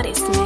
baddest, man.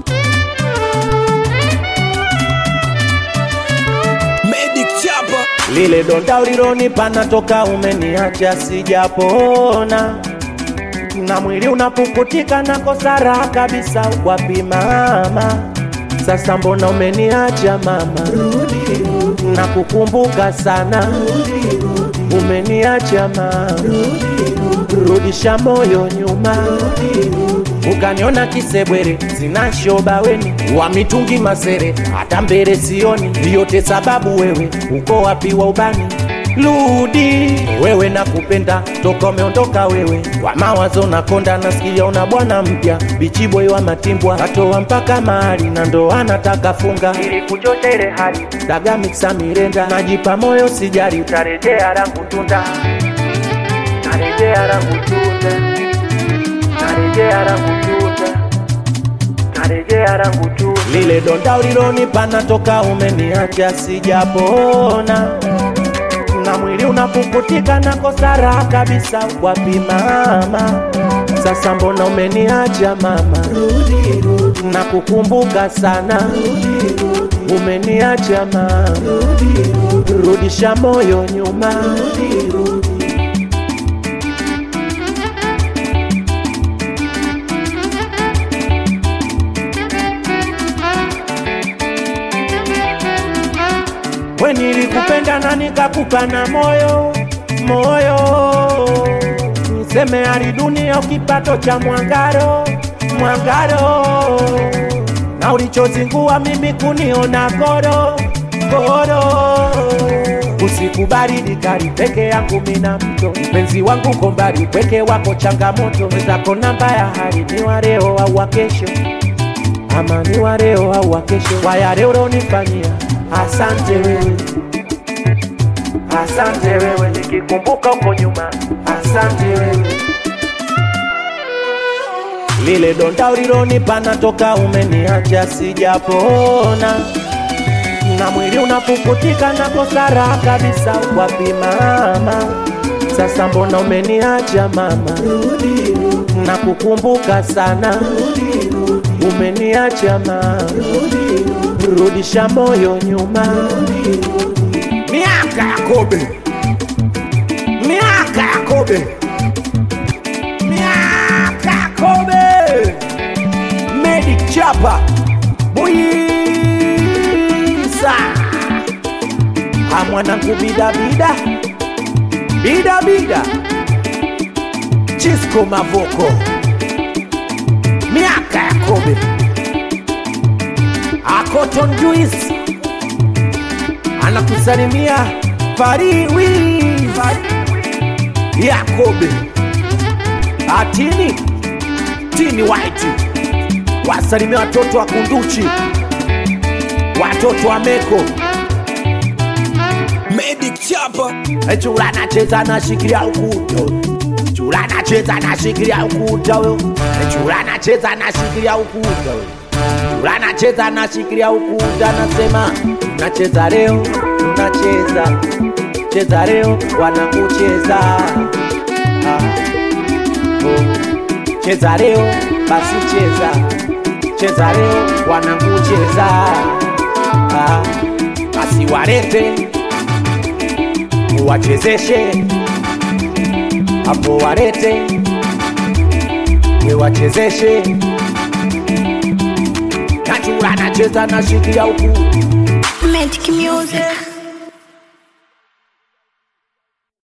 Medic Chapa lile donda ulilonipa natoka umeniacha sijapona na mwili unapukutika na kosa raha kabisa wapi mama sasa mbona umeniacha mama na kukumbuka sana umeniacha mama rudisha moyo nyuma ukaniona kisebwere sina shoba weni wa mitungi masere hata mbele sioni yote sababu wewe uko wapi wa ubani rudi wewe nakupenda toka umeondoka wewe wa mawazo nakonda nasikia una bwana mpya bichiboi wa matimbwa katoa mpaka mahali na ndo anataka funga ili kuchosha ile hali daga miksa mirenda najipa moyo sijari utarejea rangu tunda narejea rangu tunda narejea rangu tunda narejea rangu tunda lile donda ulilonipa natoka umeniacha sijapona na mwili unapukutika na kosa raha kabisa wapi mama sasa mbona umeniacha mama na kukumbuka sana umeniacha mama rudisha moyo nyuma we nilikupenda na nikakupa na moyo moyo niseme hali dunia kipato cha mwangaro mwangaro na ulichozingua mimi kuniona koro koro usiku baridi kali peke yangu mina mto mpenzi wangu kombali peke wako changamoto wezako namba ya hali ni wa leo au wa kesho ama ni wa leo au wa kesho waya leo ulonifanyia asante wewe asante wewe nikikumbuka huko nyuma asante wewe lile donda ulilonipa natoka umeniacha sijapona na mwili unapukutika na kosa raha kabisa wapi mama sasa mbona umeniacha mama na kukumbuka sana umeniacha mama rudisha moyo nyuma miaka ya kobe miaka ya kobe miaka ya kobe Medic Chapa Buisa amwanangu bidabida bidabida Chisco Mavoko miaka ya kobe Akoton Juice anakusalimia Fariwi Yakobe Atini Tini White wasalimia watoto wa Kunduchi watoto wa Meko Medic Chapa chula nacheza nashikilia ukuta chula nacheza nashikilia ukuta huyo chula nacheza nashikilia ukuta huyo chula nacheza nashikilia ukuta nasema nacheza leo tunacheza cheza leo wanakucheza ah. oh. cheza leo basi cheza cheza leo wanakucheza ah. basi walete uwachezeshe hapo walete wewachezeshe nachula nacheza nashikia huku Magic music.